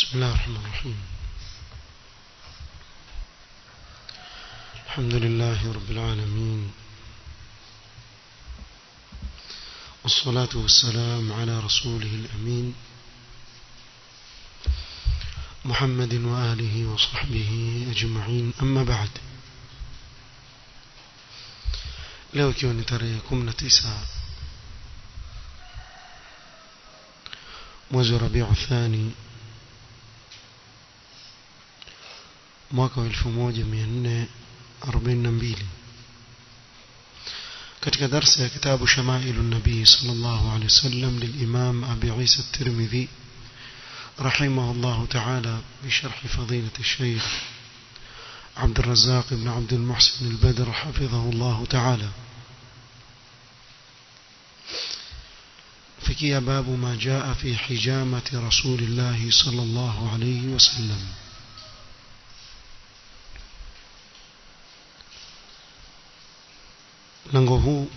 بسم الله الرحمن الرحيم الحمد لله رب العالمين والصلاة والسلام على رسوله الأمين محمد وآله وصحبه أجمعين أما بعد leo ikiwa ni tarehe 19 mwezi wa Rabiu Thani mwaka wa 1442 katika darsa ya kitabu Shamailu Nabii sallallahu alaihi wasallam للإمام أبي عيسى الترمذي رحمه الله تعالى بشرح فضيلة الشيخ عبد الرزاق بن عبد المحسن البدر حفظه الله تعالى فكي باب ما جاء في حجامة رسول الله صلى الله عليه وسلم lango huu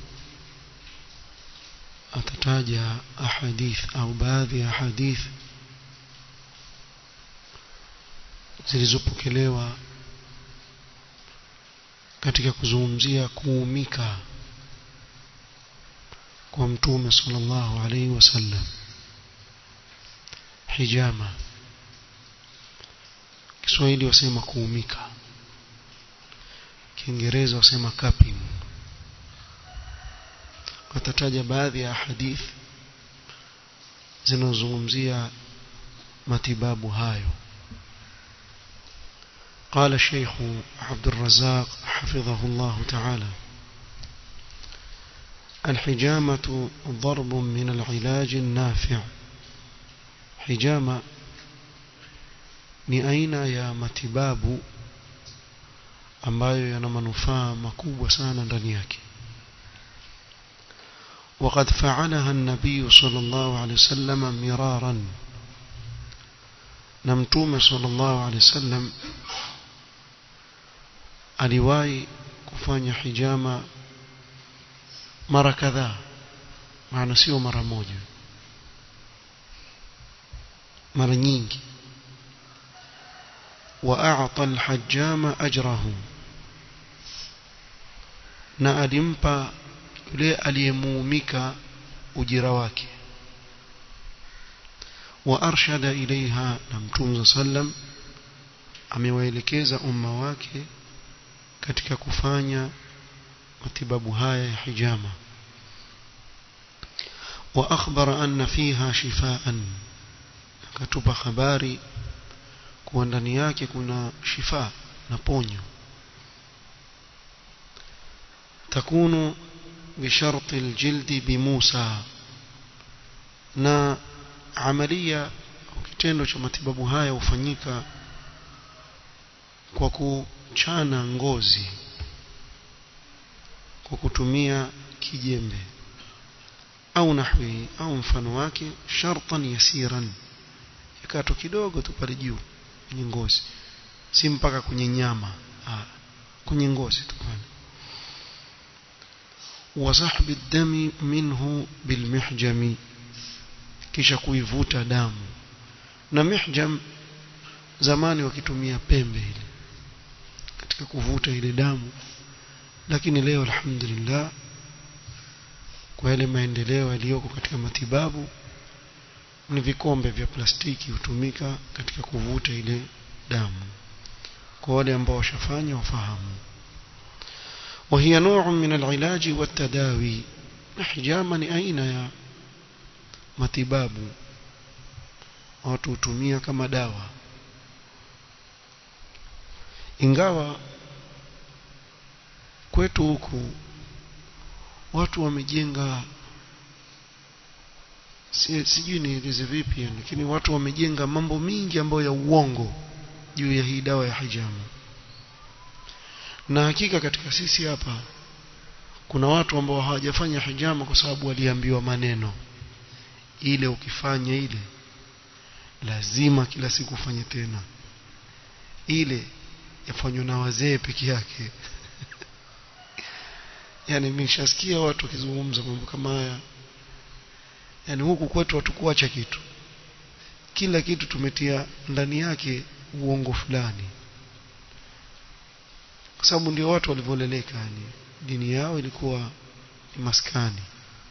atataja ahadith au baadhi ya ahadith zilizopokelewa katika kuzungumzia kuumika kwa mtume sallallahu alaihi wasallam hijama Kiswahili wasema kuumika Kiingereza wasema cupping watataja baadhi ya hadith zinazozungumzia matibabu hayo قال الشيخ عبد الرزاق حفظه الله تعالى الحجامة ضرب من العلاج النافع حجامة ni aina ya matibabu ambayo yana manufaa makubwa sana ndani yake وقد فعلها النبي صلى الله عليه وسلم مرارا نمتوم صلى الله عليه وسلم aliwahi kufanya hijama mara kadhaa maana sio mara moja mara nyingi واعطى الحجام اجره na alimpa yule aliyemuumika ujira wake wa arshada ilaiha na mtume sallam amewaelekeza umma wake katika kufanya matibabu haya ya hijama wa akhbara anna fiha shifaan akatupa habari kuwa ndani yake kuna shifa na ponyo takunu بشرط الجلد بموسى na amalia kitendo cha matibabu haya hufanyika kwa kuchana ngozi kwa kutumia kijembe au nahwi au mfano wake shartan yasiran ikato kidogo tu pale juu kwenye ngozi si mpaka kwenye nyama ah, kwenye ngozi tu pale وسحب الدم منه بالمحجم kisha kuivuta damu na mihjam zamani wakitumia pembe ile katika kuvuta ile damu lakini leo alhamdulillah kwa yale maendeleo yaliyoko katika matibabu ni vikombe vya plastiki hutumika katika kuvuta ile damu kwa wale ambao washafanya wafahamu وهي نوع من العلاج والتداوي حجاما aina ya matibabu watu hutumia kama dawa ingawa kwetu huku watu wamejenga si, sijui nieleze vipi lakini watu wamejenga mambo mingi ambayo ya uongo juu ya hii dawa ya hijama na hakika katika sisi hapa kuna watu ambao hawajafanya hijama kwa sababu waliambiwa maneno ile ukifanya ile lazima kila siku ufanye tena ile yafanywa na wazee peke yake yani nimeshasikia watu wakizungumza mambo kama haya yani huku kwetu watu kuacha kitu kila kitu tumetia ndani yake uongo fulani kwa sababu ndio watu walivyoleleka yani dini yao ilikuwa ni maskani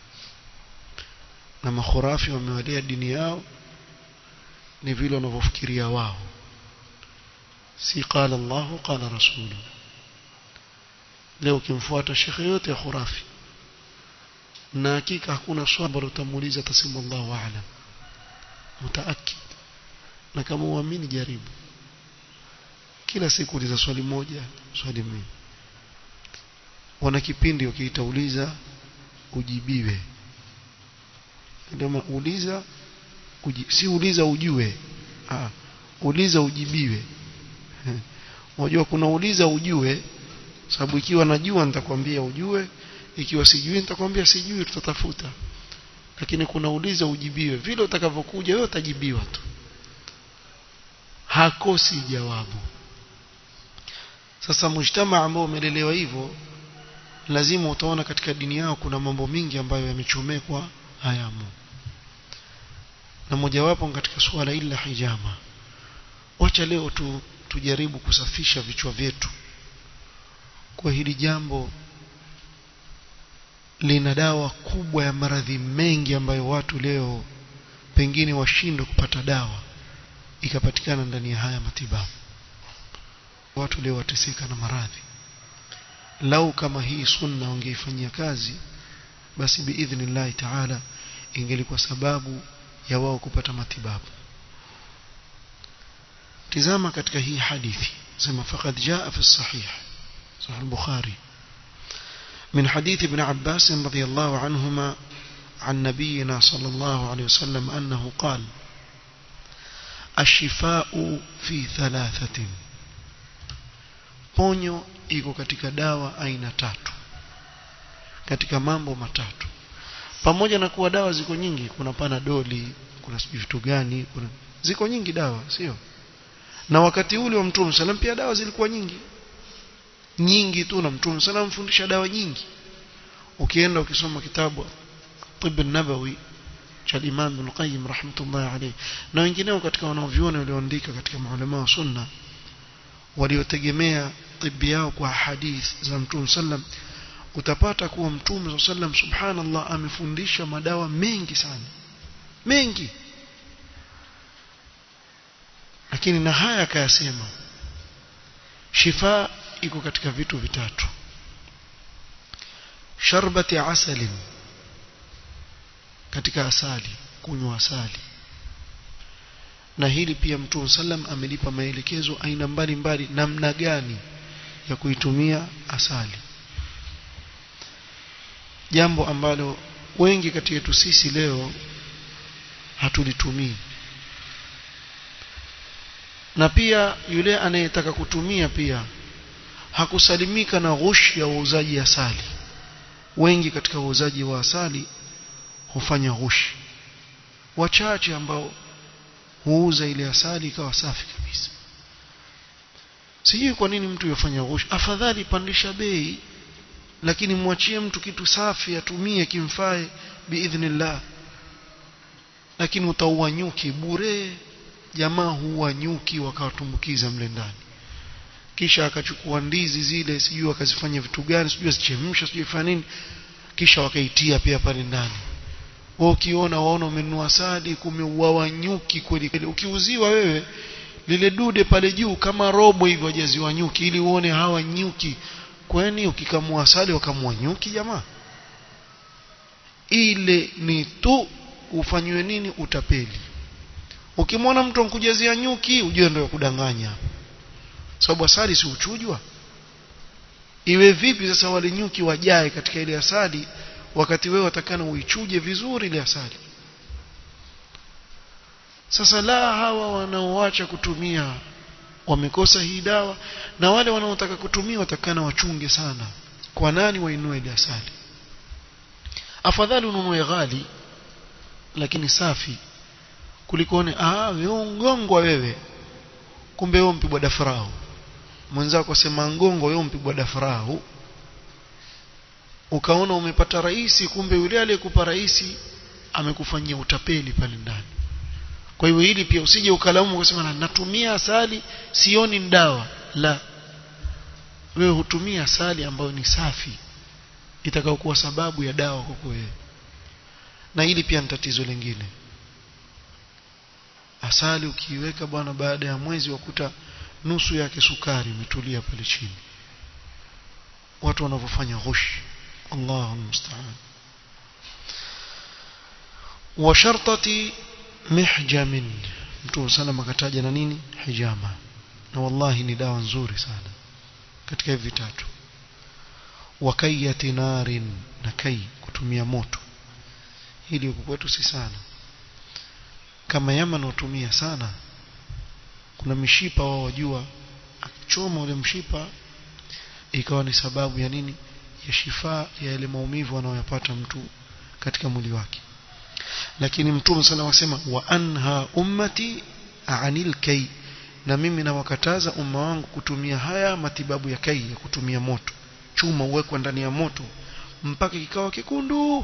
na makhurafi wamewalea dini yao ni vile wanavyofikiria wao si qala Allahu qala rasulu leo ukimfuata shekhe yote ya khurafi na hakika hakuna swali ambalo utamuuliza tasema Allahu a'lam mutaakid na kama uamini jaribu kila siku uliza swali moja swali mbili wana kipindi ukiitauliza ujibiwe ndio uliza uji, si uliza ujue ah uliza ujibiwe unajua kuna uliza ujue sababu ikiwa najua nitakwambia ujue ikiwa sijui nitakwambia sijui tutatafuta lakini kuna uliza ujibiwe vile utakavyokuja wewe utajibiwa tu hakosi jawabu sasa mujtama ambao umelelewa hivyo lazima utaona katika dini yao kuna mambo mingi ambayo yamechomekwa hayamo na mojawapo katika suala hili la hijama wacha leo tu tujaribu kusafisha vichwa vyetu kwa hili jambo lina dawa kubwa ya maradhi mengi ambayo watu leo pengine washindwe kupata dawa ikapatikana ndani ya haya matibabu watu leo wateseka na maradhi lau kama hii sunna wangeifanyia kazi basi biidhnillahi taala ingelikuwa sababu ya wao kupata matibabu tizama katika hii hadithi sema faqad jaa fi sahih sahih al-bukhari من حديث ابن عباس رضي الله عنهما عن نبينا صلى الله عليه وسلم أنه قال الشفاء في ثلاثة ponyo iko katika dawa aina tatu katika mambo matatu pamoja na kuwa dawa ziko nyingi kuna panadoli kuna sijui vitu gani kuna ziko nyingi dawa sio na wakati ule wa mtume sallam pia dawa zilikuwa nyingi nyingi tu na mtume sallam mfundisha dawa nyingi ukienda ukisoma kitabu tibb nabawi cha Imam Ibn Qayyim rahmatullahi alayhi na wengineo katika wanaoviona walioandika katika maulama wa sunna waliotegemea tibi yao kwa hadith za mtume sallam utapata kuwa mtume sallam subhanallah amefundisha madawa mengi sana mengi lakini na haya akayasema shifa iko katika vitu vitatu sharbati asalin katika asali kunywa asali na hili pia mtume sallam amelipa maelekezo aina mbalimbali namna gani ya kuitumia asali jambo ambalo wengi kati yetu sisi leo hatulitumii na pia yule anayetaka kutumia pia hakusalimika na ghushi ya uuzaji asali wengi katika wauzaji wa asali hufanya ghushi wachache ambao huuza ile asali ikawa safi kabisa sijui kwa nini mtu yofanya ghushi afadhali pandisha bei lakini mwachie mtu kitu safi atumie kimfae biidhnillah lakini utaua nyuki bure jamaa huua nyuki wakawatumbukiza mle ndani kisha akachukua ndizi zile sijui akazifanya vitu gani sijui azichemsha sijui fanya nini kisha wakaitia pia pale ndani wewe ukiona waona umenunua asali kumeuawa nyuki kweli kweli ukiuziwa wewe lile dude pale juu kama robo hivyo wajaziwa nyuki ili uone hawa nyuki kwani ukikamua asali wakamua nyuki jamaa ile ni tu ufanywe nini utapeli ukimwona mtu ankujazia nyuki ujue ndio kudanganya sababu asali si uchujwa iwe vipi sasa wale nyuki wajae katika ile asali wakati wewe watakana uichuje vizuri ile asali sasa la hawa wanaoacha kutumia wamekosa hii dawa na wale wanaotaka kutumia watakana wachunge sana kwa nani wainue ile asali afadhali ununue ghali lakini safi kulikone ah wewe ngongwa wewe kumbe wewe mpigwa dafrau mwenzako sema ngongo wewe mpigwa dafrau ukaona umepata raisi kumbe yule aliyekupa raisi amekufanyia utapeli pale ndani kwa hiyo hili pia usije ukalaumu ukasema natumia asali sioni ni dawa la wewe hutumia asali ambayo ni safi itakayokuwa sababu ya dawa kwako wewe na hili pia ni tatizo lingine asali ukiiweka bwana baada ya mwezi wakuta nusu yake sukari imetulia pale chini watu wanavyofanya ghushi Allahu musta'an wa shartati mihjamin mtume sana akataja na nini hijama na wallahi ni dawa nzuri sana katika hivi vitatu wa kayyati narin na kai kutumia moto hili huku kwetu si sana kama Yaman hutumia sana kuna mishipa wao wajua akichoma ule mshipa ikawa ni sababu ya nini ya shifa ya ile maumivu anayoyapata mtu katika mwili wake lakini mtume sana wasema wa anha ummati anil kai na mimi nawakataza umma wangu kutumia haya matibabu ya kai ya kutumia moto chuma uwekwa ndani ya moto mpaka kikawa kikundu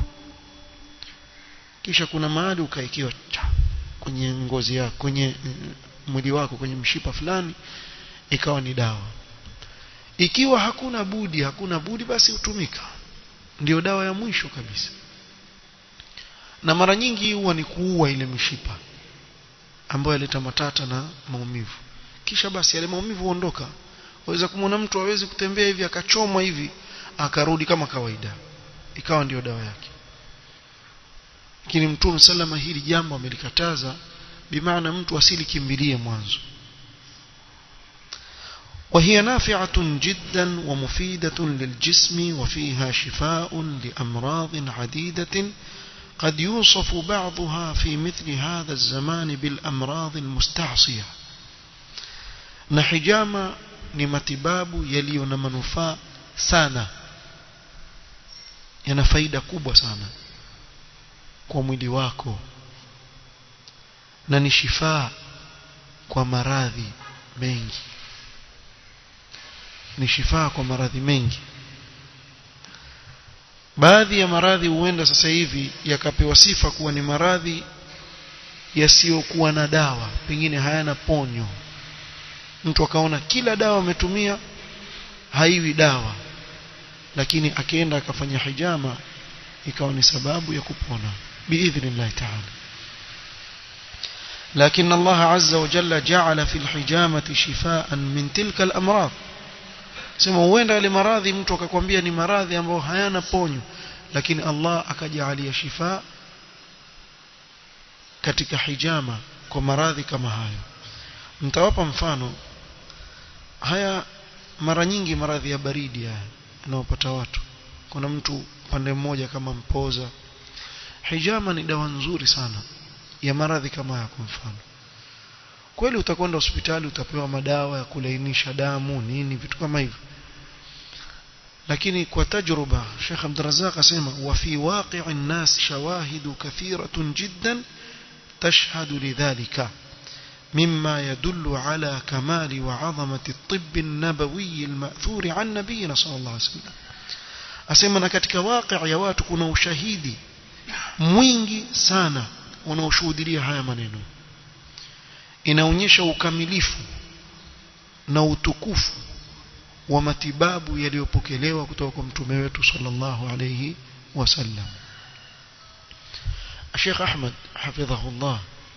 kisha kuna mahali ukaikiwa kwenye ngozi yako kwenye mwili wako kwenye mshipa fulani ikawa ni dawa ikiwa hakuna budi hakuna budi basi hutumika ndio dawa ya mwisho kabisa na mara nyingi huwa ni kuua ile mishipa ambayo yaleta matata na maumivu kisha basi yale maumivu huondoka waweza kumwona mtu hawezi kutembea hivi akachomwa hivi akarudi kama kawaida ikawa ndiyo dawa yake lakini mtume salama hili jambo amelikataza bimaana mtu asilikimbilie mwanzo وهي نافعة جدا ومفيدة للجسم وفيها شفاء لأمراض عديدة قد يوصف بعضها في مثل هذا الزمان بالأمراض المستعصية نحجام نمتباب يليون منفاء سانا yana faida kubwa sana kwa mwili wako na ni shifaa kwa maradhi mengi ni shifaa kwa maradhi mengi baadhi ya maradhi huenda sasa hivi yakapewa sifa kuwa ni maradhi yasiyokuwa na dawa pengine hayana ponyo mtu akaona kila dawa ametumia haiwi dawa lakini akienda akafanya hijama ikawa ni sababu ya kupona biidhnillah ta'ala لكن الله عز وجل جعل في الحجامة شفاء من تلك الأمراض sema huenda ile maradhi mtu akakwambia ni maradhi ambayo hayana ponyo lakini Allah akajalia shifa katika hijama kwa maradhi kama hayo mtawapa mfano haya mara nyingi maradhi ya baridi haya yanayopata watu kuna mtu pande mmoja kama mpoza hijama ni dawa nzuri sana ya maradhi kama haya kwa mfano kweli utakwenda hospitali utapewa madawa ya kulainisha damu nini vitu kama hivyo lakini kwa tajruba Sheikh Abdurrazzaq asema wa fi waqi'i an-nas shawahidu kathiratun jiddan tashhadu lidhalika مما يدل على كمال وعظمة الطب النبوي المأثور عن نبينا صلى الله عليه وسلم asema na katika waqi' ya watu kuna ushahidi mwingi sana unaoshuhudia haya maneno inaonyesha ukamilifu na utukufu wa matibabu yaliyopokelewa kutoka kwa mtume wetu sallallahu alayhi wasallam Sheikh Ahmad hafidhahullah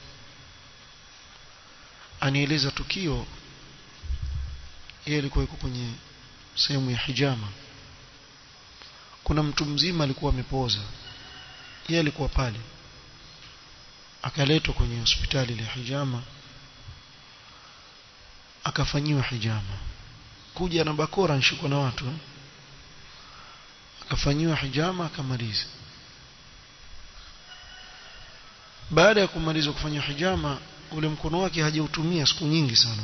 anieleza tukio yeye alikuwa yuko kwenye sehemu ya hijama kuna mtu mzima alikuwa amepoza yeye alikuwa pale akaletwa kwenye hospitali ile hijama akafanyiwa hijama kuja na bakora nshikwa na watu eh? akafanyiwa hijama akamaliza baada ya kumaliza kufanya hijama ule mkono wake hajautumia siku nyingi sana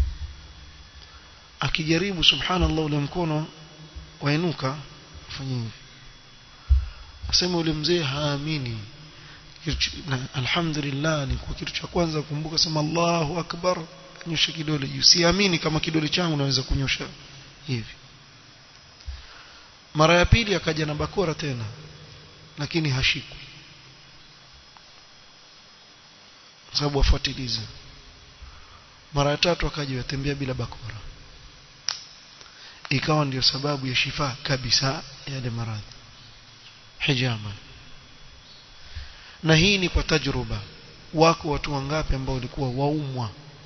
akijaribu subhanallah ule mkono wainuka afanye hivi asema ule mzee haamini alhamdulillah ni kwa kitu cha kwanza kumbuka sema Allahu akbar nyosha kidole juu siamini kama kidole changu naweza kunyosha hivi mara ya pili akaja na bakora tena lakini hashikwi sababu wafuatiliza mara ya tatu akaja yatembea bila bakora ikawa ndio sababu ya shifa kabisa yale maradhi hijama na hii ni kwa tajruba wako watu wangapi ambao walikuwa waumwa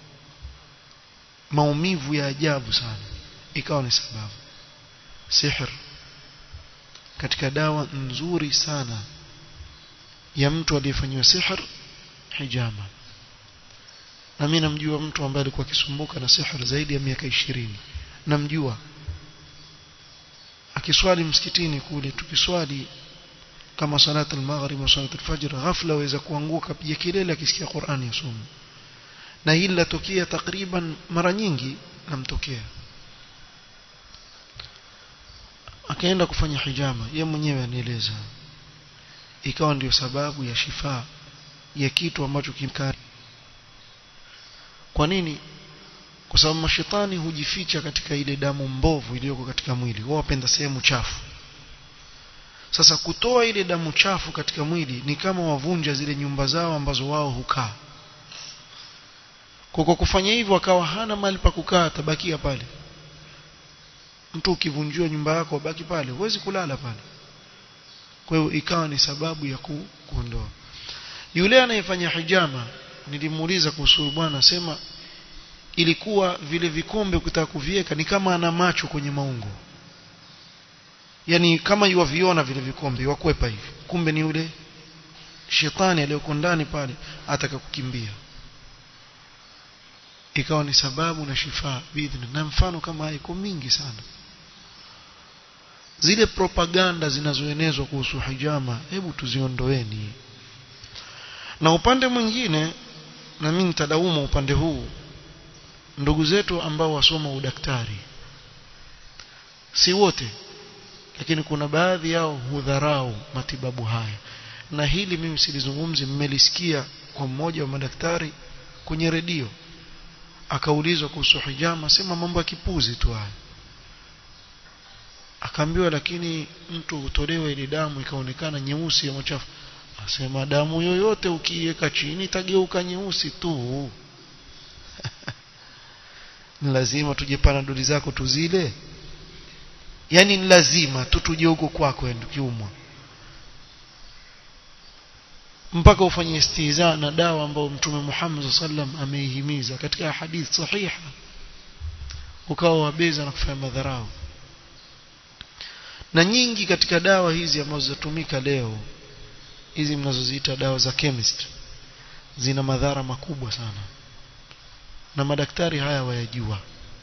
maumivu ya ajabu sana ikawa ni sababu sihr katika dawa nzuri sana ya mtu aliyefanyiwa sihr hijama na mimi namjua mtu ambaye alikuwa akisumbuka na sihr zaidi ya miaka ishirini namjua akiswali msikitini kule tukiswali kama salat al-maghrib na salat al-fajr ghafla waweza kuanguka piga kelele akisikia Qur'ani yasoma na hili latokea takriban mara nyingi namtokea akaenda kufanya hijama ye mwenyewe anieleza ikawa ndio sababu ya shifa ya kitu ambacho kimkari kwa nini kwa sababu mashetani hujificha katika ile damu mbovu iliyoko katika mwili wao wapenda sehemu chafu sasa kutoa ile damu chafu katika mwili ni kama wavunja zile nyumba zao ambazo wao hukaa kwa kwa kufanya hivyo akawa hana mahali pa kukaa tabakia pale mtu ukivunjiwa nyumba yako baki pale huwezi kulala pale kwa hiyo ikawa ni sababu ya ku, kuondoa yule anayefanya hijama nilimuuliza kuhusu bwana sema ilikuwa vile vikombe ukitaka kuviweka ni kama ana macho kwenye maungo yani kama yuwaviona vile vikombe wakwepa hivi kumbe ni yule shetani aliyoko ndani pale ataka kukimbia ikawa ni sababu na shifa bidhni na mfano kama iko mingi sana zile propaganda zinazoenezwa kuhusu hijama hebu tuziondoeni na upande mwingine na mimi nitadaumu upande huu ndugu zetu ambao wasoma udaktari si wote lakini kuna baadhi yao hudharau matibabu haya na hili mimi silizungumzi mmelisikia kwa mmoja wa madaktari kwenye redio akaulizwa kuhusu hijama sema mambo ya kipuzi tu haya akaambiwa lakini mtu hutolewa ile damu ikaonekana nyeusi ya machafu asema damu yoyote ukiiweka chini itageuka nyeusi tu ni lazima tuje panadoli zako tuzile yani ni lazima tu tuje huko kwako kiumwa mpaka ufanye istiza na dawa ambayo mtume Muhammad sallam ameihimiza katika hadithi sahiha ukawa wabeza na kufanya madharau na nyingi katika dawa hizi ambazo zatumika leo hizi mnazoziita dawa za chemist zina madhara makubwa sana na madaktari haya wayajua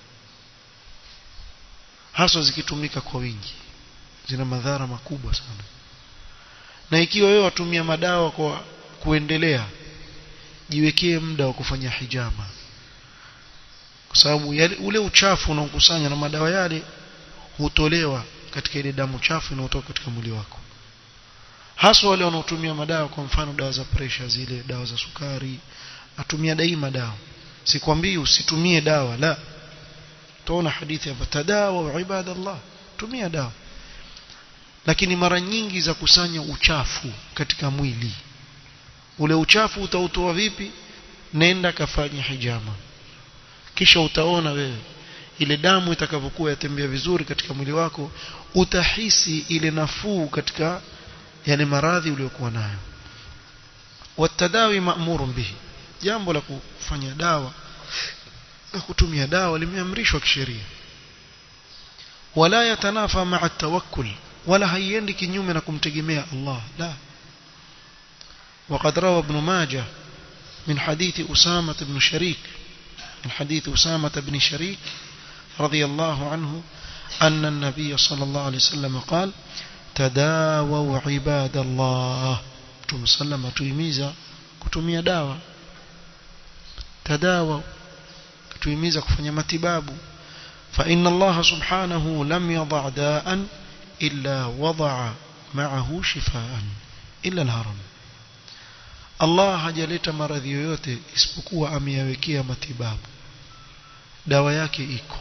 haswa zikitumika kwa wingi zina madhara makubwa sana na ikiwa wewe watumia madawa kwa kuendelea jiwekee muda wa kufanya hijama kwa sababu ule uchafu unaokusanya na madawa yale hutolewa katika ile damu chafu inayotoka katika mwili wako haswa wale wanaotumia madawa kwa mfano dawa za pressure zile dawa za sukari atumia daima dawa sikwambii usitumie dawa la tuona hadithi hapa tadawa ibadallah tumia dawa lakini mara nyingi za kusanya uchafu katika mwili ule uchafu utautoa vipi nenda kafanya hijama kisha utaona wewe ile damu itakavyokuwa yatembea vizuri katika mwili wako utahisi ile nafuu katika yale maradhi uliyokuwa nayo watadawi ma'murun bihi jambo la kufanya dawa na kutumia dawa limeamrishwa kisheria wala yatanafa ma'a tawakkul wala haiendi kinyume na kumtegemea Allah la وقد روى ابن ماجه من حديث أسامة بن شريك من حديث أسامة بن شريك رضي الله عنه أن النبي صلى الله عليه وسلم قال تداووا عباد الله تم سلم تيميزا كتمية داوة تداووا كتيميزا كفنية متباب فإن الله سبحانه لم يضع داء إلا وضع معه شفاء إلا الهرم Allah hajaleta maradhi yoyote isipokuwa ameyawekea matibabu dawa yake iko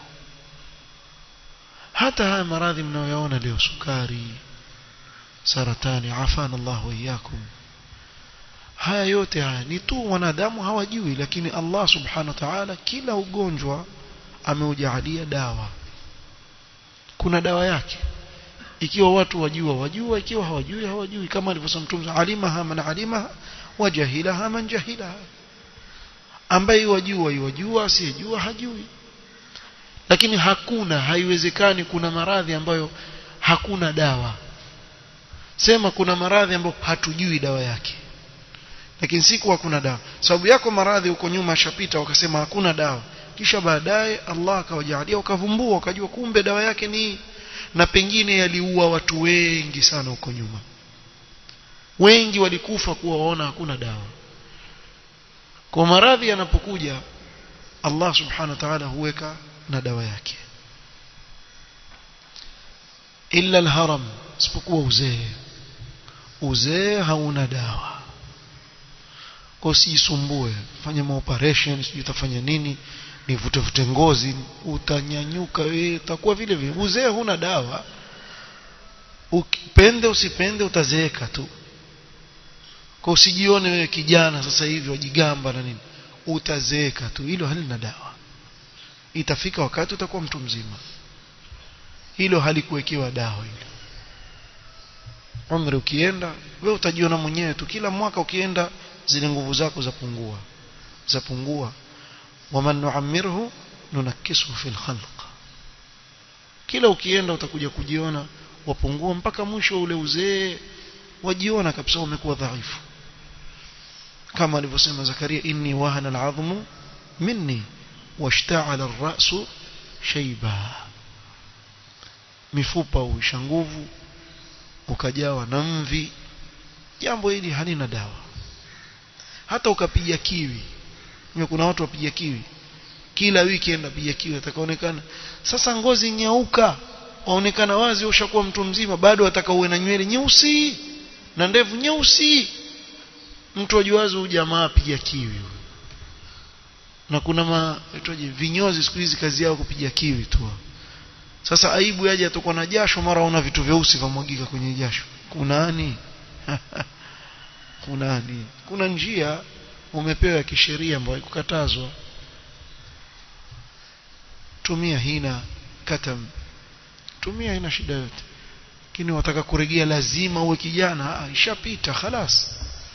hata haya maradhi mnayoyaona leo sukari saratani afana Allah wa iyyakum haya yote haya ni tu wanadamu hawajui lakini Allah subhanahu wa ta'ala kila ugonjwa ameujalia dawa kuna dawa yake ikiwa watu wajua wajua ikiwa hawajui hawajui kama alivyosema mtume alimaha man alimaha wa jahilaha man jahilaha ambaye wajua yajua asiyejua hajui lakini hakuna haiwezekani kuna maradhi ambayo hakuna dawa sema kuna maradhi ambayo hatujui dawa yake lakini siku hakuna dawa sababu yako maradhi huko nyuma ashapita wakasema hakuna dawa kisha baadaye Allah akawajalia wakavumbua wakajua kumbe dawa yake ni na pengine yaliua watu wengi sana huko nyuma wengi walikufa kuwa waona hakuna dawa kwa maradhi yanapokuja Allah subhanahu wa ta'ala huweka na dawa yake illa alharam isipokuwa uzee uzee hauna dawa kwa usijisumbue fanya maoperation sijui utafanya nini nivute vute ngozi utanyanyuka wewe utakuwa vile vile uzee huna dawa upende usipende utazeeka tu kwa usijione wewe kijana sasa hivi wajigamba na nini utazeeka tu hilo halina dawa itafika wakati utakuwa mtu mzima hilo halikuwekewa dawa hilo umri ukienda wewe utajiona mwenyewe tu kila mwaka ukienda zile nguvu zako zapungua zapungua waman nuammirhu nunakisuhu fil khalq kila ukienda utakuja kujiona wapungua mpaka mwisho ule uzee wajiona kabisa umekuwa dhaifu kama alivyosema Zakaria inni wahana al'azmu minni washta'ala ar-ra'su shayba mifupa uisha nguvu ukajawa na mvi jambo hili halina dawa hata ukapiga kiwi Mimi kuna watu wapiga kiwi kila weekend apiga kiwi atakaonekana sasa ngozi nyeuka waonekana wazi ushakuwa mtu mzima bado ataka uwe na nywele nyeusi na ndevu nyeusi mtu ajuazo huyu jamaa apiga kiwi na kuna ma itoje vinyozi siku hizi kazi yao kupiga kiwi tu sasa aibu yaje atakuwa na jasho mara una vitu vyeusi vamwagika kwenye jasho kunani kunani kuna njia umepewa ya kisheria ambayo haikukatazwa tumia hina katam tumia ina shida yote lakini wataka kuregea lazima uwe kijana ah ishapita khalas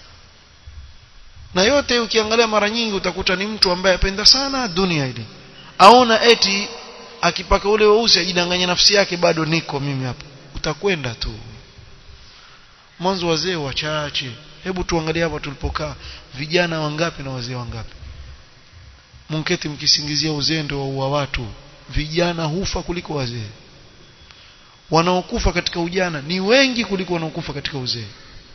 na yote ukiangalia mara nyingi utakuta ni mtu ambaye apenda sana dunia ile aona eti akipaka ule weusi ajidanganya nafsi yake bado niko mimi hapa utakwenda tu mwanzo wazee wachache hebu tuangalie hapa tulipokaa vijana wangapi na wazee wangapi munketi mkisingizia uzee ndio waua watu vijana hufa kuliko wazee wanaokufa katika ujana ni wengi kuliko wanaokufa katika uzee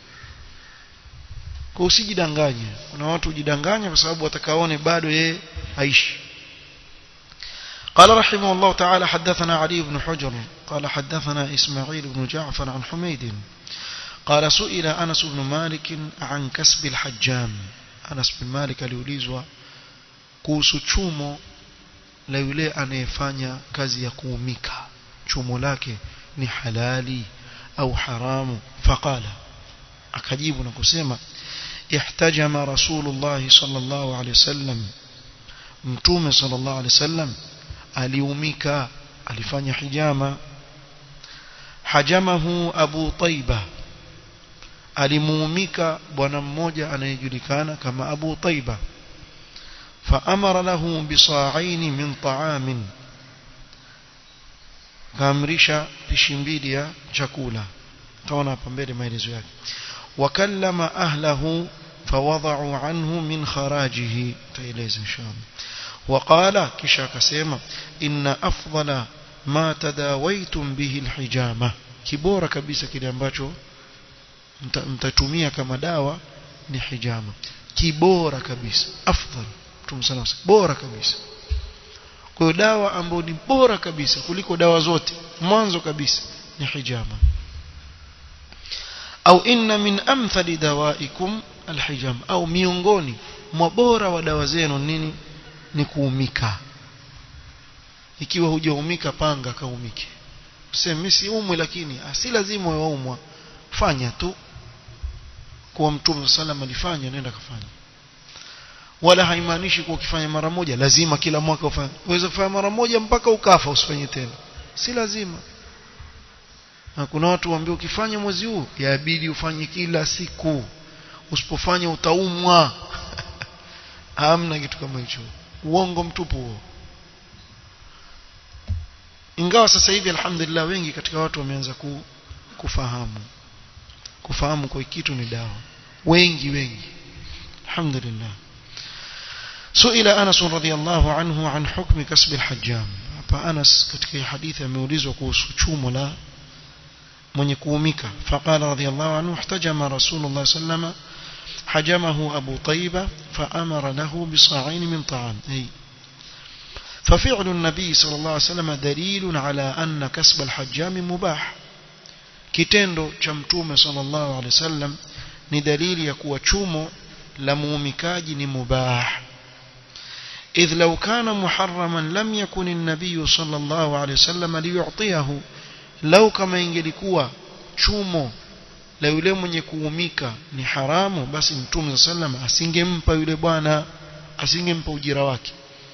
kwa usijidanganye kuna watu hujidanganya kwa sababu watakaone bado yeye aishi قال رحمه الله تعالى حدثنا علي بن حجر قال حدثنا إسماعيل بن جعفر عن حميد قال سئل أنس بن مالك عن كسب الحجام أنس بن مالك aliulizwa kuhusu chumo la yule anayefanya kazi ya kuumika chumo lake ni halali au haramu faqala akajibu na kusema ihtajama rasulullah sallallahu alaihi wasallam mtume sallallahu alaihi wasallam aliumika alifanya hijama hajamahu abu taiba alimuumika bwana mmoja anayejulikana kama abu taiba فأمر له بصاعين من طعام kaamrisha pishi mbili ya chakula taona hapa mbele maelezo yake wakallama ahlahu fawadha'u anhu min kharajihi taeleza inshallah وقال kisha akasema inna afdala ma tadawaitum bihi alhijama kibora kabisa kile ambacho mtatumia kama dawa ni hijama kibora kabisa afdal tumsana bora kabisa kwa hiyo dawa ambayo ni bora kabisa kuliko dawa zote mwanzo kabisa ni hijama au inna min amthali dawaikum alhijama au miongoni mwa bora wa dawa zenu nini ni kuumika ikiwa hujaumika panga kaumike useme mimi si umwe lakini si lazima waumwa fanya tu kuwa mtume sallam alifanya nenda kafanya wala haimaanishi kuwa ukifanya mara moja lazima kila mwaka ufanye uweze kufanya mara moja mpaka ukafa usifanye tena si lazima na kuna watu waambia ukifanya mwezi huu yabidi ufanye kila siku usipofanya utaumwa hamna kitu kama hicho uongo mtupu huo ingawa sasa hivi alhamdulillah wengi katika watu wameanza ku, kufahamu kufahamu kwa kitu ni dawa wengi wengi alhamdulillah سئل أنس رضي الله عنه عن حكم كسب الحجام hapa Anas katika hadithi ameulizwa kuhusu chumo la mwenye kuumika faqala radiyallahu anhu ihtajama rasulullah sallama حجمه أبو طيبة فأمر له بصاعين من طعام أي ففعل النبي صلى الله عليه وسلم دليل على أن كسب الحجام مباح kitendo cha mtume sallallahu alaihi wasallam ni dalili ya kuwa chumo la muumikaji ni mubah idh law kana muharraman lam yakun an-nabiy sallallahu alaihi wasallam liyu'tiyahu law kama ingelikuwa chumo la yule mwenye kuumika ni haramu basi mtume sallam asingempa yule bwana asingempa ujira wake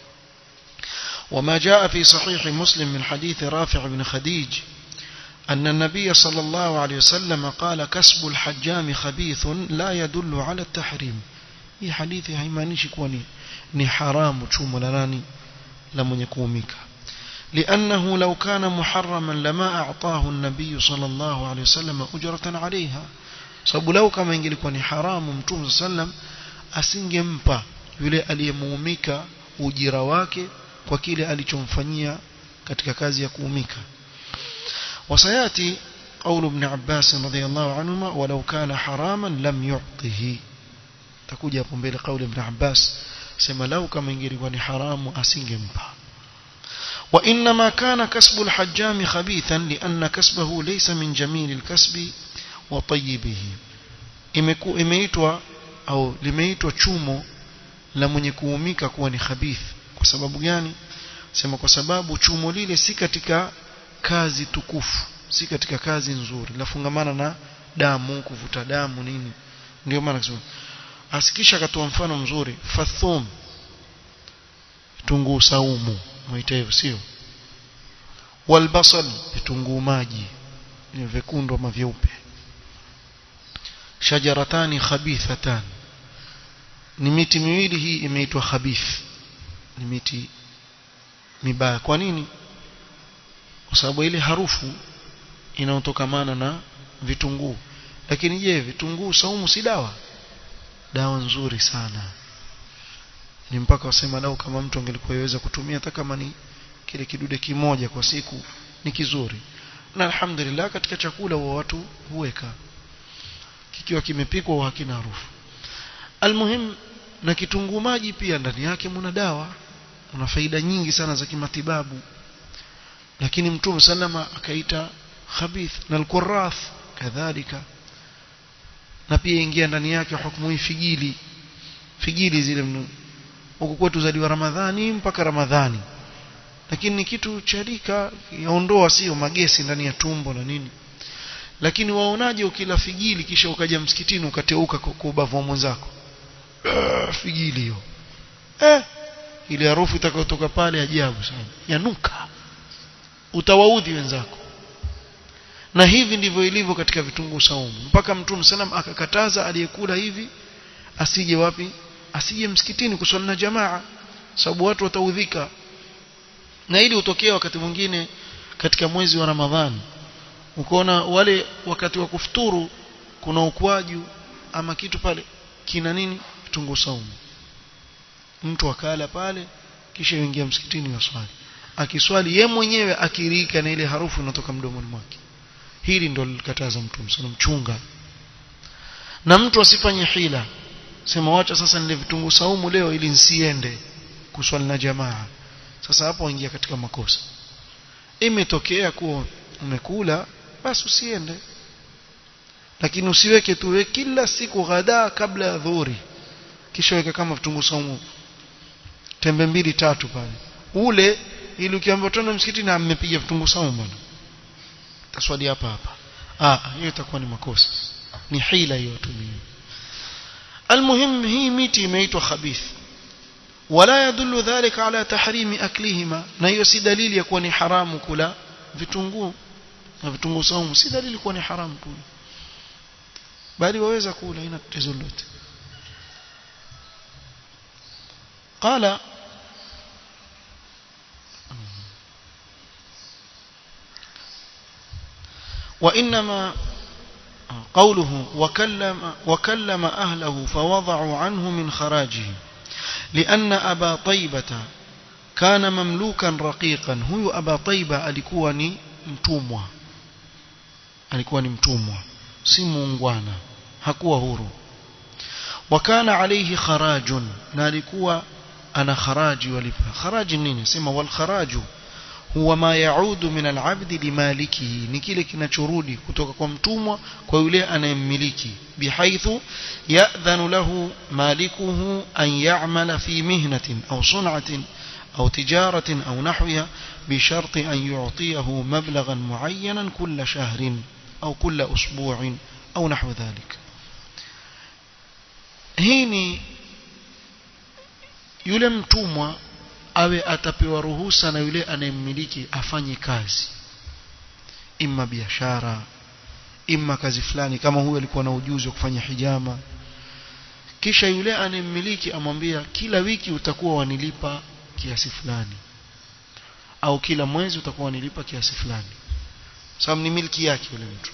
وما جاء في صحيح مسلم من حديث رافع بن خديج أن النبي صلى الله عليه وسلم قال كسب الحجام خبيث لا يدل على التحريم هي حديث هيمانيش كوني ni haramu chumo la nani la mwenye kuumika لأنه لو كان محرما لما أعطاه النبي صلى الله عليه وسلم أجرة عليها sababu lau kama ingelikuwa ni haramu mtume sallam asingempa yule aliyemuumika ujira wake kwa kile alichomfanyia katika kazi ya kuumika وسياتي قول ابن عباس رضي الله عنهما ولو كان حراما لم يعطه تكوja hapo mbele قول ابن عباس sema lau kama ingelikuwa ni haramu asingempa وإنما كان كسب الحجام خبيثا لأن كسبه ليس من جميل الكسب وطيبه imeitwa au limeitwa chumo la mwenye kuumika kuwa ni khabith kwa sababu gani sema kwa sababu chumo lile si katika kazi tukufu si katika kazi nzuri lafungamana na damu kuvuta damu nini ndio maana kusema asikisha akatoa mfano mzuri fathum vitunguu saumu mwaita hivyo sio walbasal vitunguu maji ni vyekundu ama vyeupe shajaratani khabithatan ni miti miwili hii imeitwa khabith ni miti mibaya kwa nini kwa sababu ile harufu inayotokamana na vitunguu lakini je vitunguu saumu si dawa dawa nzuri sana ni mpaka wasema lau kama mtu angelikuwa yaweza kutumia hata kama ni kile kidude kimoja kwa siku ni kizuri na alhamdulillah katika chakula wa watu huweka kikiwa kimepikwa hakina harufu almuhim na kitunguu maji pia ndani yake muna dawa una faida nyingi sana za kimatibabu lakini mtume salama akaita khabith na alqurath kadhalika na pia ingia ndani yake hukumu figili figili zile huku kwetu zaliwa ramadhani mpaka ramadhani lakini ni kitu cha rika yaondoa sio magesi ndani ya tumbo na nini lakini waonaje ukila figili kisha ukaja msikitini ukateuka kwa ubavu wa mwenzako figili hiyo eh ile harufu itakayotoka pale ajabu sana yanuka utawaudhi wenzako na hivi ndivyo ilivyo katika vitunguu saumu mpaka mtume salam akakataza aliyekula hivi asije wapi asije msikitini kuswali na jamaa sababu watu wataudhika na ili utokee wakati mwingine katika mwezi wa Ramadhani ukaona wale wakati wa kufuturu kuna ukwaju ama kitu pale kina nini vitunguu saumu mtu akala pale kisha yuingia msikitini waswali akiswali ye mwenyewe akirika na ile harufu inatoka mdomoni mwake hili ndo lilikataza mtume sana mchunga na mtu asifanye hila sema wacha sasa nile vitunguu saumu leo ili nsiende kuswali na jamaa sasa hapo waingia katika makosa imetokea kuwa umekula basi usiende lakini usiweke tuwe kila siku ghadaa kabla ya dhuhuri kisha weka kama vitunguu saumu tembe mbili tatu pale ule ili ukiambiwa tena msikitini na mmepiga vitunguu saumu bwana taswali hapa hapa ah hiyo itakuwa ni makosa ni hila hiyo tumie المهم هي miti imeitwa khabith ولا يدل ذلك على تحريم اكلهما na hiyo si dalili ya kuwa ni haramu kula vitunguu na vitunguu saumu si dalili kuwa ni haramu kula bali waweza kula ina tatizo lolote قال وإنما قوله وكلم, وكلم أهله فوضعوا عنه من خراجه لأن أبا طيبة كان مملوكا رقيقا هو أبا طيبة alikuwa ni mtumwa alikuwa ni mtumwa si muungwana hakuwa huru وكان عليه خراج na alikuwa ana kharaji walipa kharaji nini sema wal kharaju huwa ma yaudu min alabdi limalikihi ni kile kinachorudi kutoka kwa mtumwa kwa yule anayemmiliki bihaithu ya'dhanu lahu malikuhu an ya'mala fi mihnatin aw sun'atin أو تجارة أو نحوها بشرط أن يعطيه مبلغا معينا كل شهر أو كل أسبوع أو نحو ذلك هيني yule mtumwa awe atapewa ruhusa na yule anayemmiliki afanye kazi imma biashara imma kazi fulani kama huyo alikuwa na ujuzi wa kufanya hijama kisha yule anayemmiliki amwambia kila wiki utakuwa wanilipa kiasi fulani au kila mwezi utakuwa wanilipa kiasi fulani sababu ni milki yake yule mtu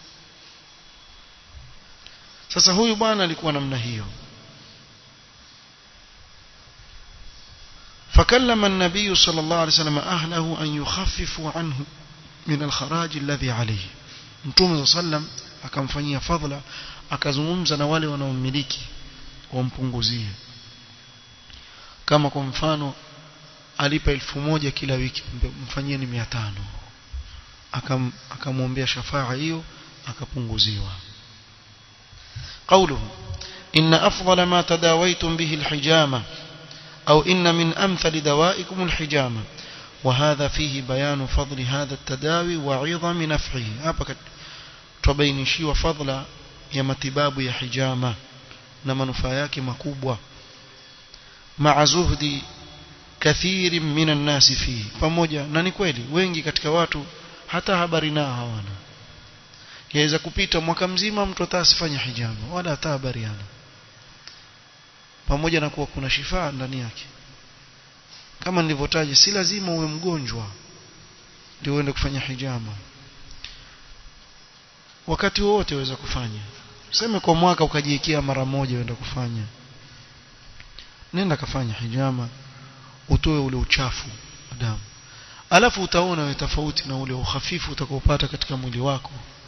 sasa huyu bwana alikuwa namna hiyo فكلم النبي صلى الله عليه وسلم أهله أن يخففوا عنه من الخراج الذي عليه mtume صلى الله عليه وسلم akamfanyia fadhila akazungumza na wale wanaomiliki wampunguzie kama kwa mfano alipa elfu moja kila wiki mfanyie ni mia tano Akam, akamwombea shafaa hiyo akapunguziwa قوله إن أفضل ما تداويتم به الحجامة أو إن من أمثل دوائكم الحجامة وهذا فيه بيان فضل هذا التداوي وعظم نفعه هذا تبينشي وفضل يا متباب يا حجامة نما نفاياك مكوبة مع زهد كثير من الناس فيه pamoja na ni kweli wengi katika watu hata habari nao hawana yaweza kupita mwaka mzima mtu atasifanya hijama wala hata habari hana pamoja na kuwa kuna shifaa ndani yake kama nilivyotaja si lazima uwe mgonjwa ndio uende kufanya hijama wakati wote waweza kufanya useme kwa mwaka ukajiwekea mara moja uende kufanya nenda kafanya hijama utoe ule uchafu wa damu alafu utaona wewe tofauti na ule uhafifu utakaopata katika mwili wako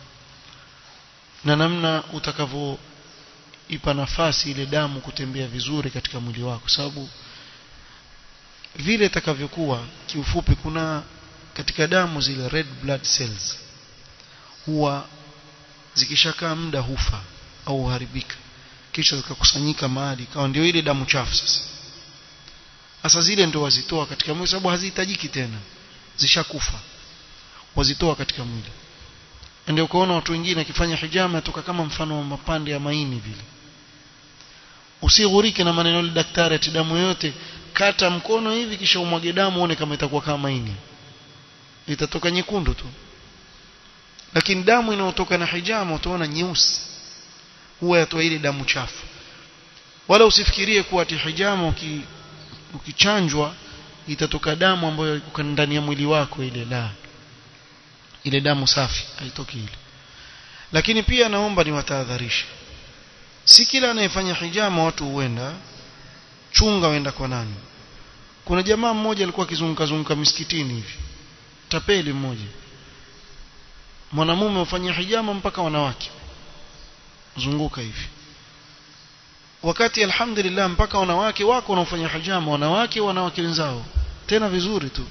na namna utakavyo ipa nafasi ile damu kutembea vizuri katika mwili wako sababu vile itakavyokuwa kiufupi kuna katika damu zile red blood cells huwa zikishakaa muda hufa au huharibika kisha zikakusanyika mahali ikawa ndio ile damu chafu sasa sasa zile ndio wazitoa katika mwili sababu hazihitajiki tena zishakufa wazitoa katika mwili ndio ukaona watu wengine akifanya hijama toka kama mfano wa mapande ya maini vile usighurike na maneno ya daktari ati damu yote kata mkono hivi kisha umwage damu uone kama itakuwa kama maini itatoka nyekundu tu lakini damu inayotoka na hijama utaona nyeusi huwa yatoa ile damu chafu wala usifikirie kuwa ati hijama uki, ukichanjwa itatoka damu ambayo iko ndani ya mwili wako ile la ile damu safi haitoki ile lakini pia naomba niwatahadharishe si kila anayefanya hijama watu huenda chunga wenda kwa nani kuna jamaa mmoja alikuwa akizunguka zunguka misikitini hivi tapeli mmoja mwanamume ufanyia hijama mpaka wanawake zunguka hivi wakati alhamdulillah mpaka wanawake wako wanaofanya hijama wanawake wanawake wenzao tena vizuri tu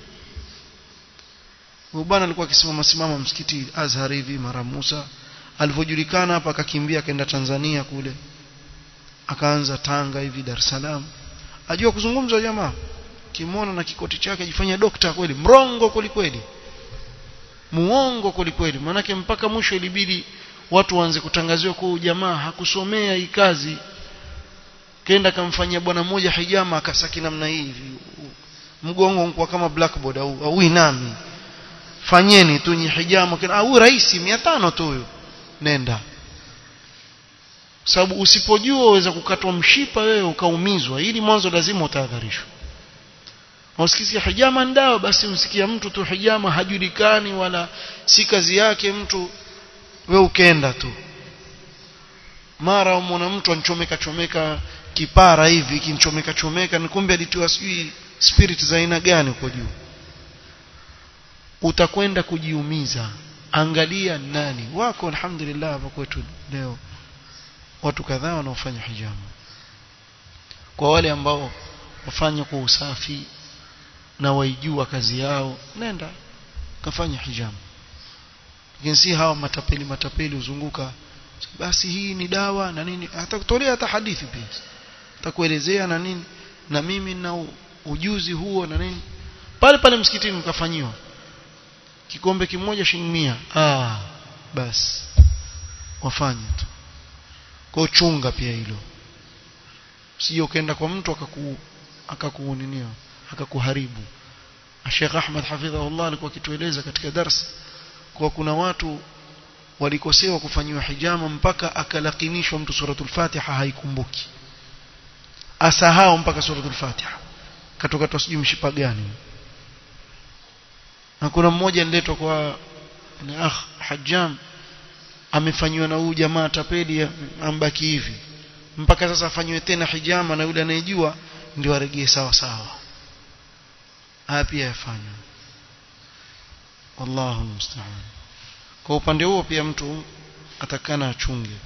huyu bwana alikuwa akisimama simama msikiti Azhar hivi mara Musa alivyojulikana hapa akakimbia akaenda Tanzania kule akaanza Tanga hivi Dar es Salaam ajua kuzungumza jamaa kimona na kikoti chake ajifanya dokta kweli mrongo kweli kweli muongo kweli kweli manake mpaka mwisho ilibidi watu waanze kutangaziwa kwa jamaa hakusomea hii kazi kenda kamfanyia bwana mmoja hijama akasaki namna hii hivi mgongo unakuwa kama blackboard au au inami fanyeni tu nyi hijama kina au rahisi 500 tu huyo nenda sababu usipojua uweza kukatwa mshipa wewe ukaumizwa ili mwanzo lazima utahadharishwa usikisikia hijama ndao basi msikia mtu tu hijama hajulikani wala si kazi yake mtu we ukenda tu mara umona mtu anchomeka chomeka kipara hivi kinchomeka chomeka ni kumbe alitiwa sijui spirit za aina gani huko juu utakwenda kujiumiza angalia nani wako alhamdulillah hapa kwetu leo watu kadhaa wanaofanya hijama kwa wale ambao wafanya kwa usafi na waijua kazi yao nenda kafanya hijama lakini si hawa matapeli matapeli uzunguka basi hii ni dawa na nini atakutolea hata hadithi pia atakuelezea na nini na mimi na ujuzi huo na nini pale pale msikitini mkafanyiwa kikombe kimoja shilingi 100 ah basi wafanye tu kwa chunga pia hilo sije ukaenda kwa mtu akaku akakuuninia akakuharibu Sheikh Ahmad hafidhahullah alikuwa akitueleza katika darsa kwa kuna watu walikosewa kufanyiwa hijama mpaka akalakinishwa mtu suratul Fatiha haikumbuki asahau mpaka suratul Fatiha katoka tusijui mshipa gani na kuna mmoja niletwa kwa ni akh hajjam amefanywa na huyu jamaa tapeli ambaki hivi mpaka sasa afanywe tena hijama na yule anayejua ndio aregee sawa sawa haya pia yafanywa wallahu musta'an kwa upande huo pia mtu atakana achunge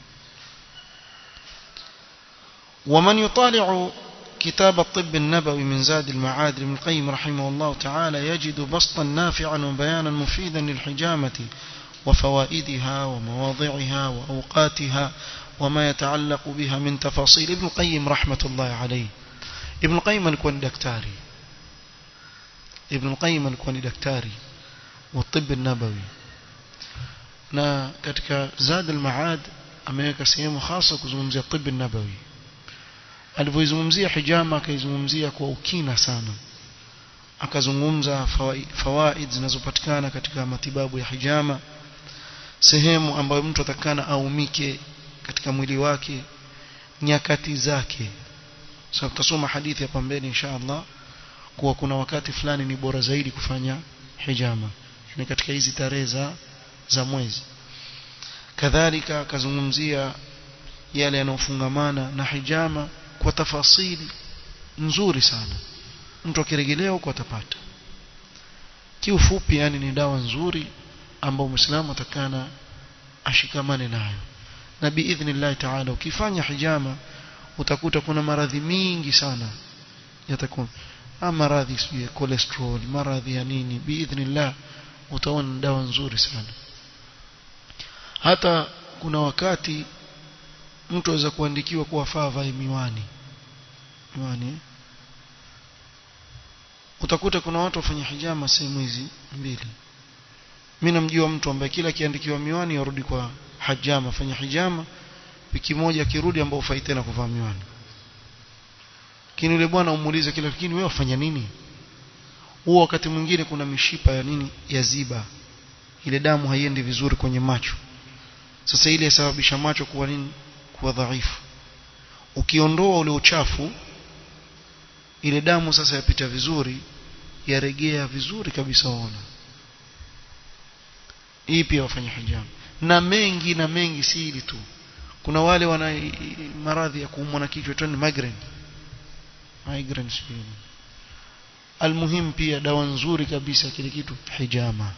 ومن يطالع كتاب الطب النبوي من زاد المعاد لابن القيم رحمه الله تعالى يجد بسطا نافعا وبيانا مفيدا للحجامة وفوائدها ومواضعها وأوقاتها وما يتعلق بها من تفاصيل ابن القيم رحمة الله عليه ابن القيم alikuwa daktari ابن القيم alikuwa daktari والطب النبوي na katika Zad al-Maad ameweka sehemu hasa kuzungumzia tibb nabawi alivyoizungumzia hijama akaizungumzia kwa ukina sana akazungumza fawaid zinazopatikana katika matibabu ya hijama sehemu ambayo mtu atakana aumike katika mwili wake nyakati zake sasa tutasoma hadithi hapa mbele insha Allah kuwa kuna wakati fulani ni bora zaidi kufanya hijama ni katika hizi tarehe za za mwezi kadhalika akazungumzia yale yanayofungamana na hijama kwa tafasili nzuri sana mtu akirejelea huko atapata kiufupi yani ni dawa nzuri ambayo muislamu atakana ashikamane nayo na biidhnillah taala ukifanya hijama utakuta kuna maradhi mingi sana yatakuwa maradhi ya cholesterol maradhi ya nini biidhnillah utaona dawa nzuri sana hata kuna wakati mtu aweza kuandikiwa kuwa faa vae miwani miwani utakuta kuna watu wafanya hijama sehemu hizi mbili mimi namjua mtu ambaye kila akiandikiwa miwani yarudi kwa hajama afanya hijama wiki moja akirudi ambao ufai tena kuvaa miwani lakini yule bwana umuulize kila lakini wewe wafanya nini huo wakati mwingine kuna mishipa ya nini ya ziba ile damu haiendi vizuri kwenye macho sasa ile yasababisha macho kuwa nini kuwa dhaifu ukiondoa ule uchafu ile damu sasa yapita vizuri yaregea vizuri kabisa waona hii pia wafanya hijama na mengi na mengi si hili tu kuna wale wana maradhi ya kuumwa na kichwa tu ni migraine migraine sio almuhim pia dawa nzuri kabisa kile kitu hijama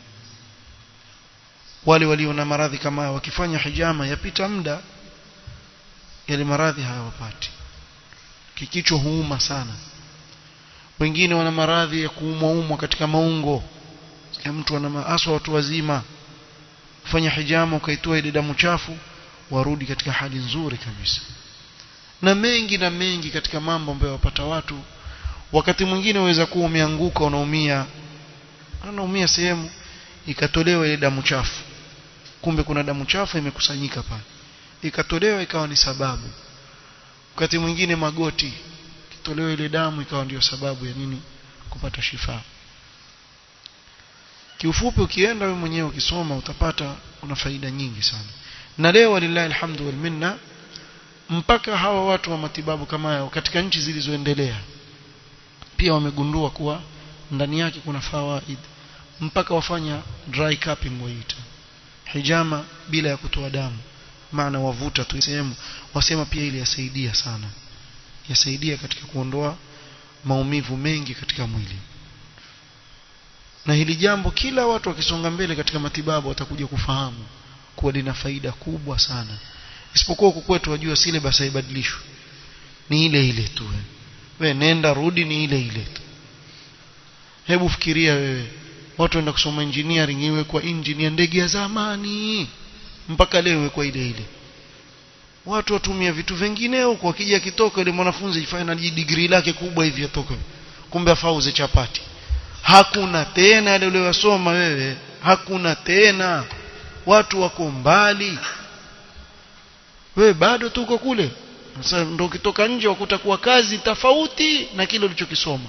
wale walio na maradhi kama wakifanya hijama yapita muda yale maradhi hayawapati kikichwa huuma sana wengine wana maradhi ya kuumwa umwa katika maungo ya mtu ana aswa watu wazima kufanya hijama ukaitoa ile damu chafu warudi katika hali nzuri kabisa na mengi na mengi katika mambo ambayo wapata watu wakati mwingine waweza kuwa umeanguka unaumia anaumia sehemu ikatolewa ile damu chafu kumbe kuna damu chafu imekusanyika pale ikatolewa ikawa ni sababu wakati mwingine magoti kitolewa ile damu ikawa ndio sababu ya nini kupata shifa kiufupi ukienda wewe mwenyewe ukisoma utapata una faida nyingi sana na leo walillahi alhamdu wal minna mpaka hawa watu wa matibabu kama hao katika nchi zilizoendelea pia wamegundua kuwa ndani yake kuna fawaid mpaka wafanya dry cupping waita hijama bila ya kutoa damu maana wavuta tu sehemu wasema pia ile yasaidia sana yasaidia katika kuondoa maumivu mengi katika mwili na hili jambo kila watu wakisonga mbele katika matibabu watakuja kufahamu kuwa lina faida kubwa sana isipokuwa huku kwetu wajua syllabus haibadilishwi ni ile ile tu we nenda rudi ni ile ile tu hebu fikiria wewe watu waenda kusoma engineering iwe kwa engine ya ndege ya zamani mpaka leo iwe kwa ile ile watu watumia vitu vingine huko akija kitoka ile mwanafunzi final degree lake kubwa hivi atoka kumbe afauze chapati hakuna tena yale uliyosoma wewe hakuna tena watu wako mbali wewe bado tuko kule sasa ndio ukitoka nje wakuta kuwa kazi tofauti na kile ulichokisoma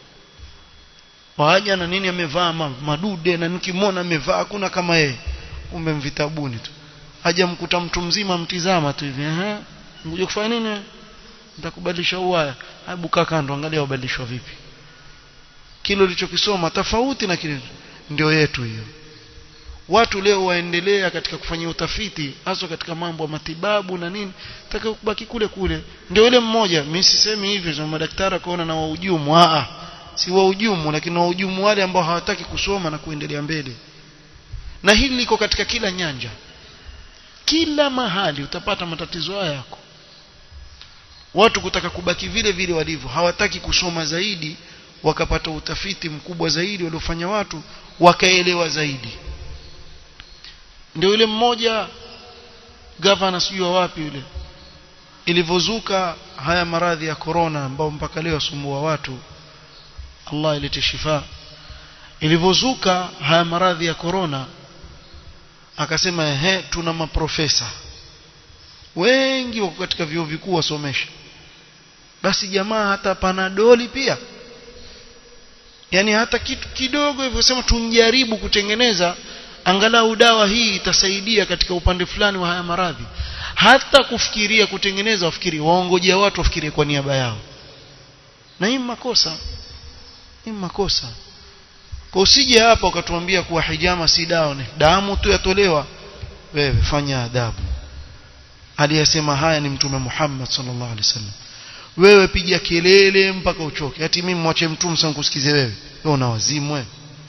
waja na nini amevaa madude na nikimwona amevaa hakuna kama yeye kumbe mvitabuni tu haja mkuta mtu mzima mtizama tu hivi eh ngoja kufanya nini nitakubadilisha uwaya hebu kaa kando angalia ubadilishwa vipi kile ulichokisoma tofauti na kile ndio yetu hiyo watu leo waendelea katika kufanya utafiti hasa katika mambo ya matibabu na nini taka kubaki kule kule ndio yule mmoja mimi sisemi hivyo za madaktari kaona na wahujumu a si wahujumu lakini wahujumu wale ambao hawataki kusoma na kuendelea mbele na hili liko katika kila nyanja kila mahali utapata matatizo haya yako watu kutaka kubaki vile vile walivyo hawataki kusoma zaidi wakapata utafiti mkubwa zaidi waliofanya watu wakaelewa zaidi ndio yule mmoja gavana sijui wapi yule ilivyozuka haya maradhi ya corona ambao mpaka leo yasumbua watu Allah ilete shifa ilivyozuka haya maradhi ya corona akasema ehe tuna maprofesa wengi wako katika vyuo vikuu wasomesha basi jamaa hata panadoli pia yani hata kitu kidogo hivyo sema tunjaribu kutengeneza angalau dawa hii itasaidia katika upande fulani wa haya maradhi hata kufikiria kutengeneza wafikiri waongojea watu wafikirie kwa niaba yao na hii makosa hii makosa kwa usije hapa ukatuambia kuwa hijama si dawa ni damu tu yatolewa wewe fanya adabu aliyesema haya ni mtume Muhammad sallallahu alaihi wasallam wewe piga kelele mpaka uchoke ati mimi mwache mtume sana kusikize wewe wewe una wazimu wewe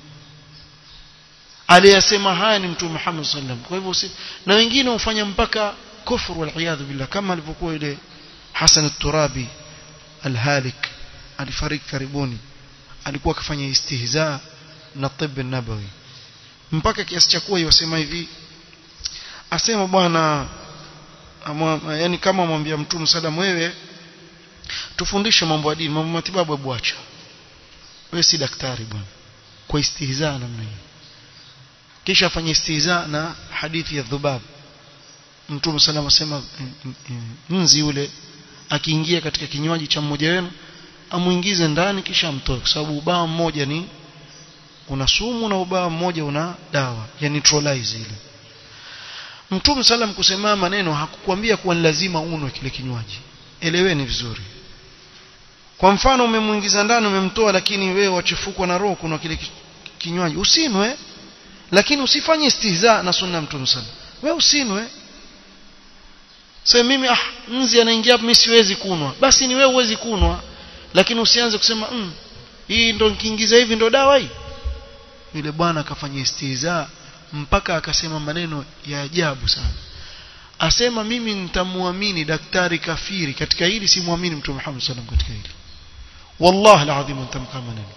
aliyesema haya ni mtume Muhammad sallallahu alaihi wasallam kwa hivyo si na wengine hufanya mpaka kufuru wal billah kama alivyokuwa ile Hasan al-Turabi al-Halik alifariki karibuni alikuwa akifanya istihza na tibb nabawi mpaka kiasi cha kuwa yosema hivi asema bwana yani kama mwambia mtume sallam wewe tufundishe mambo ya dini mambo matibabu hebu acha wewe si daktari bwana kwa istihza namna hiyo kisha afanye istihza na hadithi ya dhubab mtume sallam asema nzi yule akiingia katika kinywaji cha mmoja wenu amuingize ndani kisha amtoe kwa sababu ubao mmoja ni una sumu na ubao mmoja una dawa ya neutralize ile Mtume salam kusema maneno hakukwambia kuwa ni lazima unwe kile kinywaji eleweni vizuri kwa mfano umemuingiza ndani umemtoa lakini wewe wachefukwa na roho kuna kile kinywaji usinwe lakini usifanye istihza na sunna mtume sana wewe usinwe sasa mimi ah nzi anaingia hapa mimi siwezi kunwa basi ni wewe uwezi kunwa lakini usianze kusema mm, hii ndo nikiingiza hivi ndo dawa hii yule bwana akafanya istihza mpaka akasema maneno ya ajabu sana asema mimi nitamwamini daktari kafiri katika hili simwamini mtume Muhammad sallam katika hili wallahi alazim nitamkaa maneno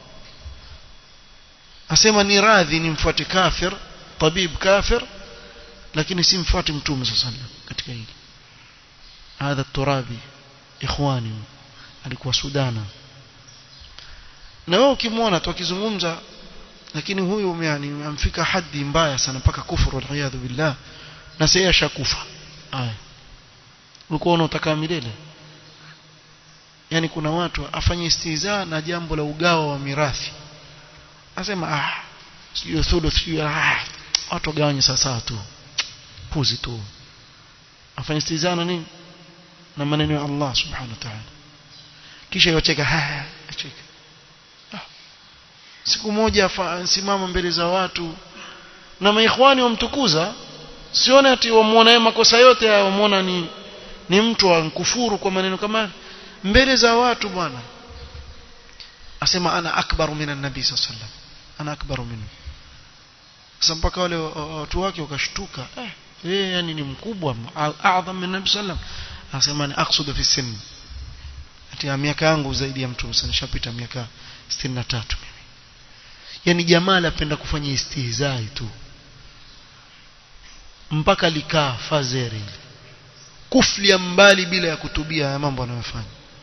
asema ni radhi nimfuate kafir tabib kafir lakini simfuate mtume sallam katika hili hadha turabi ikhwani alikuwa sudana na wewe ukimwona tu akizungumza lakini huyu yani amfika hadhi mbaya sana mpaka kufuru waliyadhu billah na sasa ashakufa aya ulikuwa unataka milele yani kuna watu afanye istiza na jambo la ugawa wa mirathi asema ah sio thuluth sio ah watu wagawanye sawa tu puzi tu afanye istiza na nini na maneno ya Allah subhanahu wa ta'ala kisha yocheka ha acheka ah. siku moja simama mbele za watu na maikhwani wamtukuza sione ati wamuona yeye makosa yote wamuona ni ni mtu wa kufuru kwa maneno kama mbele za watu bwana asema ana akbaru minan nabii sallallahu alaihi wasallam ana akbaru minhu sasa mpaka wale watu wake wakashtuka eh yeye yani ni mkubwa a'zam min nabii sallam asema ni aqsudu fi sin ati miaka yangu zaidi ya mtu sana nishapita miaka 63 mimi yani jamaa anapenda kufanya istihzai tu mpaka likaa fazeri kuflia mbali bila ya kutubia ya mambo anayofanya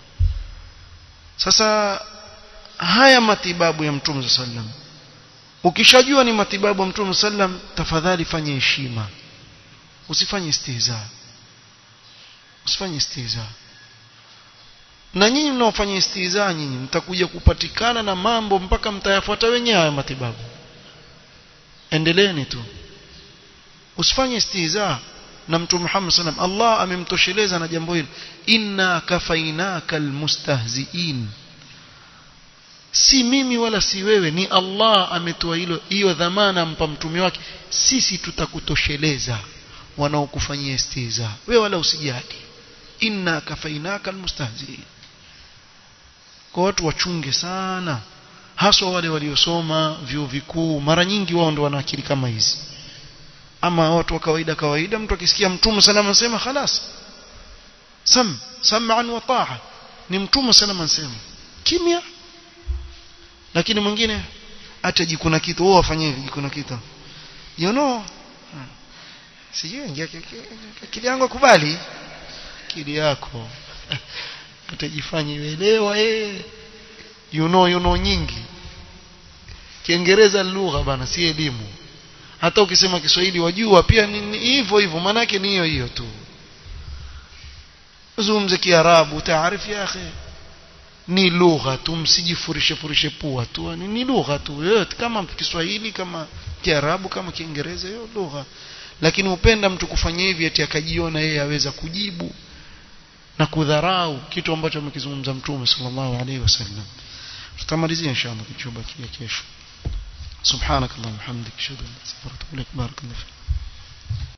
sasa haya matibabu ya mtume sallam ukishajua ni matibabu ya mtume sallam tafadhali fanye heshima usifanye istihza usifanye istihza na nyinyi mnaofanya istihza nyinyi mtakuja kupatikana na mambo mpaka mtayafuata wenyewe haya matibabu endeleeni tu usifanye istihza na mtume Muhammad sallam Allah amemtosheleza na jambo hilo inna kafainaka almustahziin si mimi wala si wewe ni Allah ametoa hilo hiyo dhamana ampa mtume wake sisi tutakutosheleza wanaokufanyia istihza wewe wala usijali inna kafainaka almustahziin kwa watu wachunge sana haswa wale waliosoma vyuo vikuu mara nyingi wao ndio wana akili kama hizi ama watu wa kawaida kawaida mtu akisikia mtume salama anasema khalas sam sam'an wa ta'a ni mtume salama anasema kimya lakini mwingine hata jikuna kitu wao wafanye hivi jikuna kitu you know sijui akili yangu kubali akili yako utajifanya ielewa eh you know you know nyingi kiingereza lugha bana si elimu hata ukisema Kiswahili wajua pia ni hivyo hivyo maana yake ni hiyo hiyo tu zungumze kiarabu taarifu ya akhi ni lugha tu msijifurishe furishe pua tu ni, ni lugha tu yote kama Kiswahili kama Kiarabu kama Kiingereza hiyo lugha lakini upenda mtu kufanya hivi ati akajiona yeye aweza kujibu na kudharau kitu ambacho amekizungumza Mtume sallallahu alaihi wasallam tutamalizia inshallah kichumba kia kesho سبحانك اللهم وبحمدك اشهد ان لا اله الا انت استغفرك واتوب اليك بارك الله فيك